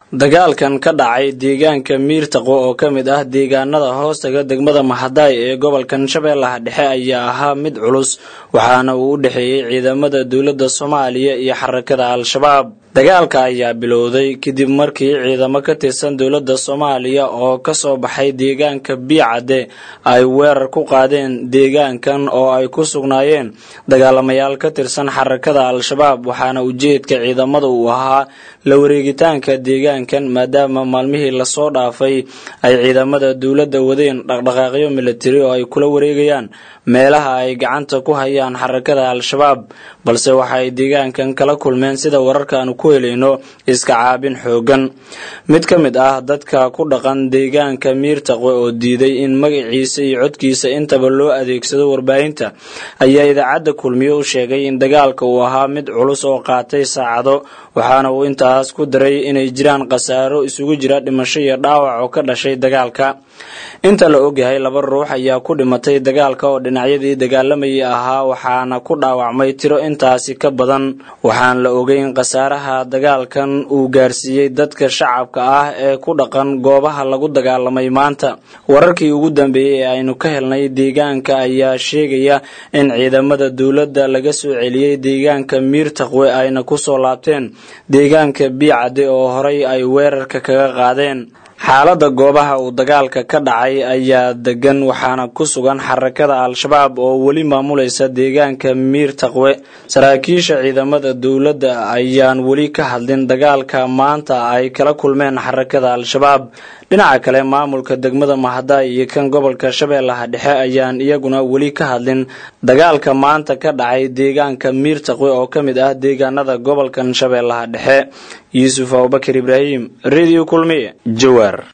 dagaalkan ka dhacay deegaanka miirtaqo oo ka mid ah deegaanada hoostaga degmada mahadaay ee gobolkan shabeellaha dhexe ayaa ahaa mid culus waxaana uu u dhexeeyey ciidamada dowladda soomaaliya iyo xarakada al-shabaab dagaalka ayaa bilowday kadib markii ciidamo ka tirsan dowladda soomaaliya oo kasoo baxay deegaanka biicadde ay weerar ku qaadeen deegaankan oo ay ku sugnaayeen dagaalamayaal ka tirsan xarakada al-shabaab waxaana ujeedka ciidamada uu ahaa la wareegitaanka deegaankan maadaama maalmihii lasoo dhaafay ay ciidamada dowladda wadeen dhaqdhaqaaqyo militari oo ay kula wareegayaan meelaha ay gacanta ku hayaan xarakada al-shabaab balse waxaay deegaankan kala kulmeen sida wararkaanu ku helayno iska caabin xoogan mid ka mid ah dadka ku dhaqan deegaanka miirtaqwe oo diiday in magaciisa iyo codkiisa intaba loo adeegsado warbaahinta ayaa idaacadda kulmiye u sheegay in dagaalka uu ahaa mid culus oo qaatay saacado waxaana uu intaas ku daray inay jiraan khasaaro isugu jira dhimasho iyo dhaawac oo ka dhashay dagaalka inta la ogyahay laba ruux ayaa ku dhimatay dagaalka oo dhinacyadii dagaalamayay ahaa waxaana ku dhaawacmay tiro intaasi ka badan waxaan la ogeyn khasaaraha dagaalkan uu gaarsiiyey dadka shacabka ah ee ku dhaqan goobaha lagu dagaalamay maanta wararkii ugu dambeeyey ee aynu ka helnay deegaanka ayaa sheegaya in ciidamada dowladda laga soo celiyey deegaanka miirtaqwe ayna kusoo laabteen deegaanka biicadde oo horay ay weerarka kaga qaadeen xaaladda goobaha uu dagaalka ka dhacay ayaa degan waxaana ku sugan xarakada al-shabaab oo weli maamulaysa deegaanka miirtaqwe saraakiisha ciidamada dowladda ayaan weli ka hadlin dagaalka maanta ay kala kulmeen xarakada al-shabaab dhinaca kale maamulka degmada mahadaay iyo kan gobolka shabeellaha dhexe ayaan iyaguna weli ka hadlin dagaalka maanta ka dhacay deegaanka miirtaqwe oo ka mid ah deegaanada gobolkan shabeellaha dhexe yuusuf abubakar ibraahim radio kulmiye jawaar